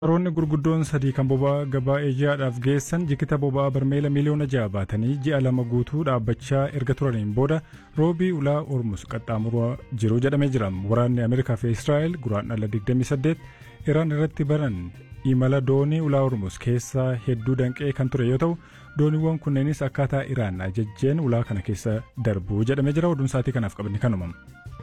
Qaroonni gurguddoon sadii kan boba'aa gabaa Eeyiyaadhaaf geessan jikita boba'aa barmeela miliyoona ja'a baatanii ji'a lama guutuu dhaabbachaa erga turaniin booda roobii ulaa Ormus qaxxaamuraa jiru jedhamee jira. Waraanni Ameerikaa fi Israa'el guraandhala 28 Iraan irratti baran imala doonii ulaa Ormus keessaa hedduu danqee kan ture yoo ta'u dooniiwwan kunneenis akkaataa Iraan ajajjeen ulaa kana keessa darbu jedhamee jira. Oduun sa'aatii kanaaf qabni kanuma.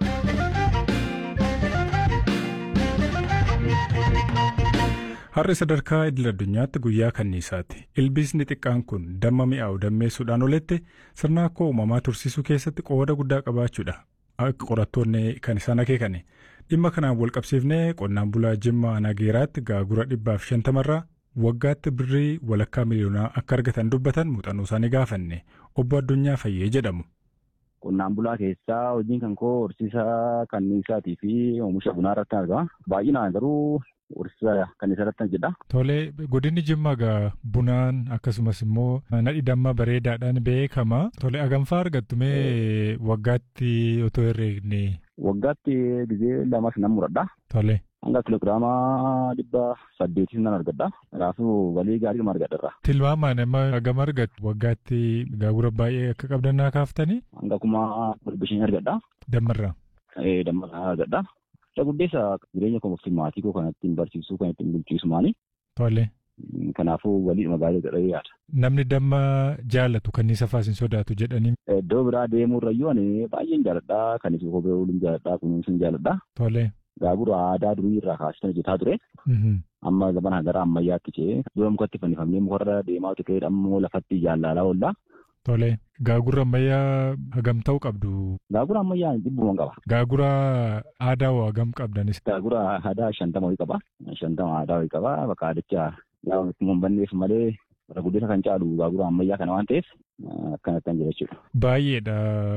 Har'i sadarkaa idil addunyaatti guyyaa kanniisaati. Ilbiisni xiqqaan kun damma mi'aawu dammeessuudhaan oletti sirna akka uumamaa tursiisuu keessatti qooda guddaa qabaachuudha. Akka qorattoonni kan isaan akeekani. Dhimma kanaan wal qabsiifnee qonnaan bulaa Jimmaa Nageeraatti gaagura dhibbaaf shantamarraa waggaatti birrii walakkaa miliyoonaa akka argatan dubbatan muuxannoo isaanii gaafanne obbo Addunyaa Fayyee jedhamu. Qonnaan bulaa keessaa hojiin kan koo horsiisa kanniisaatii fi oomisha bunaa irratti argama. Baay'inaan garuu horsiisa kanniisaa irratti jedha. Tolee, godinni Jimmaa egaa bunaan akkasumas immoo nadhi damma bareedaadhaan beekama. Tolee, aganfaa argattu mee waggaatti otoo herreegne? Waggaatti gizee lamas nan muradha. Tolee. Hanga kiloogiraama dhibba saddeetis nan argadha. Kanaafuu walii gaarii nama argadharra. Tilmaamaan amma hagam argattu waggaatti gaagura baay'ee akka qabdan naa kaaftanii? Hanga kuma bishaan argadha. Dammarraa. Dammarraa argadha. Isa guddeessa jireenya koo fi maatii koo kan ittiin barsiisuu kan ittiin bulchiisu maali. Tole. Kanaafuu waliidhuma gaarii godhee yaada. Namni damma jaalatu kanniisa faasin sodaatu jedhanii. Iddoo biraa deemuurrayyuu ani baay'een jaaladha. Kanis kophee ooluun jaaladha. Kunuunsuun jaaladha. Tole. Gaagura aadaa durii irraa kaasitan hojjetaa ture. Amma zamana gara ammayyaatti cee dura mukatti fannifamnee mukarra deemaa ture ammoo lafatti jaallalaa oolla. Tole. Gaagura ammayyaa hagam ta'u qabdu? Gaagura ammayyaa dhibbuma qaba. Gaagura aadaa hoo hagam qabdanis? Gaagura aadaa shantama wayii qaba. Shantama aadaa wayii qaba. Bakka aadicha yaa hin banneef malee bara guddisa kan caalu gaagura ammayyaa kana waan ta'eef akkanatti kan jira jechuudha. Baay'eedha.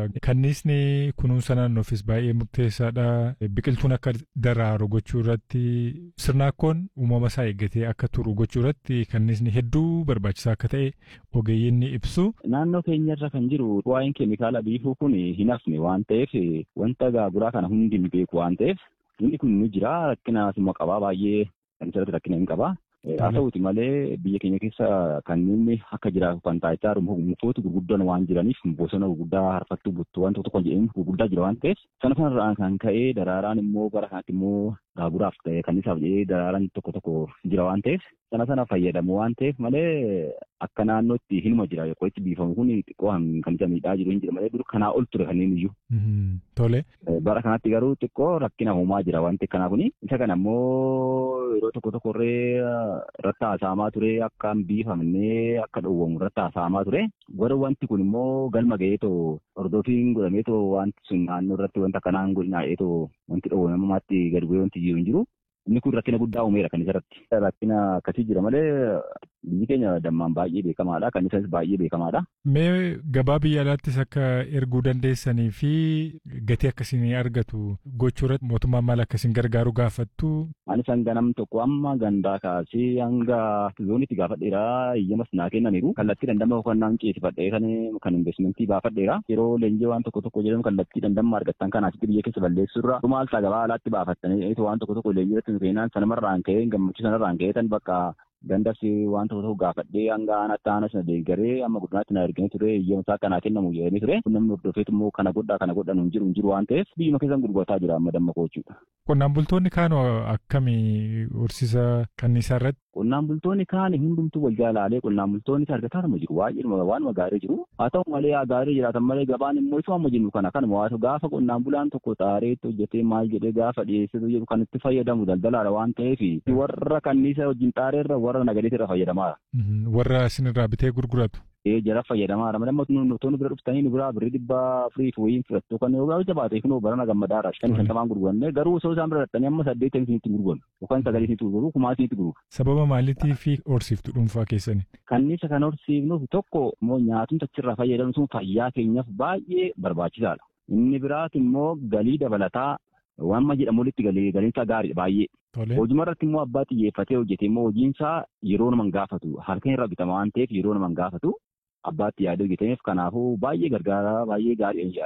Kanniisni kunuunsa naannoofis baay'ee murteessaadha. Biqiltuun akka daraaru gochuu irratti sirnaakkoon uumama isaa eeggatee akka turu gochuu irratti kanniisni hedduu barbaachisaa akka ta'e ogeeyyiin ni ibsu. Naannoo keenyarra kan jiru waa'een keemikaala biifuu kun hin hafne waan ta'eef wanta gaaguraa kana hundi hin beeku waan ta'eef inni kun ni jira rakkinaas immoo qabaa baay'ee kan isarratti rakkina hin qabaa. Haa ta'uuti malee biyya keenya keessa kanneen akka jiraatu kan taa'ichaa mukoota gurguddaan waan jiraniif bosona gurguddaa harfattuu buttuu waan tokko tokko jedhanii gurguddaa jira waan ta'eef sana kanarraan kan ka'ee daraaraan immoo bara kanatti immoo gaaguraaf ta'e kanniisaaf jedhee daraaraan tokko tokko jira waan ta'eef sana sana fayyadamu waan ta'eef malee akka naannootti hinuma jira qorichi biifamu kun xiqqoo kan isa miidhaa jiru hin jira malee dur kanaa ol ture kanneen iyyuu. Tole. Bara kanatti garuu xiqqoo rakkina uumaa jira wanti kanaa kuni isa kana immoo yeroo tokko tokkorree irratti haasa'amaa ture akka hin biifamnee akka dhowwamu irratti haasa'amaa ture gara wanti kun immoo galma ga'eetoo hordofiin godhameetoo wanti sun naannoo irratti wanta akkanaan godhinaa'eetoo wanti dhowwamamaatti gadi bu'ee wanti jiru hin jiru. Inni kun rakkina guddaa uumeera kan isarratti. Rakkina akkasii jira malee biyyi keenya dammaan baay'ee beekamaadha. Kan isas baay'ee beekamaadha. Mee gabaa biyya alaattis akka erguu dandeessanii fi gatii akkasiin argatu gochuu irratti mootummaan maal akkasiin gargaaru gaafattu. Ani san ganam tokko amma gandaa kaasee hanga zoonitti gaafadheera. Iyyamas naa kennaniiru. Kallattii dandama hojannaan ceesifadhee kan kan investimentii baafadheera. Yeroo leenjii waan tokko tokko jedhamu kallattii dandama argattan kan asitti biyya keessa balleessurra. Dhumaal isaa gabaa alaatti baafattanii waan tokko tokko leenjii irratti seenaan sanumarraan ka'ee gammachuu sanarraan ka'ee tan bakka gandas waan tokko tokko gaafadhee hanga aanatti aana sana deeggaree amma guddinaatti na erganii ture iyyamusaa kanaa kennamu jedhanii ture namni hordofeetu immoo kana godhaa kana godhan hin jiru hin jiru waan ta'eef biyyuma keessan gurgurtaa jira amma damma koochuudha. Qonnaan bultoonni kaan akkamii horsiisa kanniisaa irratti? Qonnaan bultoonni kaan hundumtuu wal jaalaalee qonnaan bultoonni argataa nama jiru baay'ee waan gaarii jiru haa ta'u malee gaarii jiraatan malee gabaan immoo isuma amma jennu kana kanuma waatu gaafa qonnaan bulaan tokko xaareetti hojjetee maal jedhee gaafa dhiyeessitu jedhu kan itti fayyadamu daldalaadha waan ta'eef warra kanniisa wajjin xaareerra warra nagadeetirra fayyadamaa. Warra isinirraa bitee gurguratu. ee jara fayyadamaa dha namni nutoonni bira dhuftanii nu biraa birrii dhibba afurii fi wayiin fudhattu kan yoo gaafata baatee kunoo barana gammadaadha shan shantamaan gurguranne garuu osoo isaan bira dhattanii amma saddeetan isinitti gurguru yookaan sagalee isinitti gurguru kumaa isinitti gurguru. Sababa maaliitii fi horsiiftu dhuunfaa keessanii? Kanniisa kan horsiifnuuf tokko immoo nyaatumsa achirraa fayyadamu sun fayyaa keenyaaf baay'ee barbaachisaadha. Inni biraati immoo galii dabalataa waan ma jedhamu walitti galee galiinsaa gaariidha baay'ee. Hojii irratti immoo abbaa xiyyeeffatee hojjete immoo hojiinsaa yeroo nama gaafatu harka irraa bitama waan ta'eef yeroo nama gaafatu abbaatti yaadee hojjeteef kanaafuu baay'ee gargaara baay'ee gaarii yaada.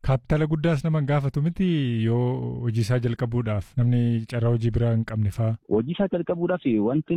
Kaapitala guddaas nama hin gaafatu miti yoo hojii isaa jalqabuudhaaf namni carraa hojii biraa hin qabne fa'aa. Hojii isaa jalqabuudhaaf wanti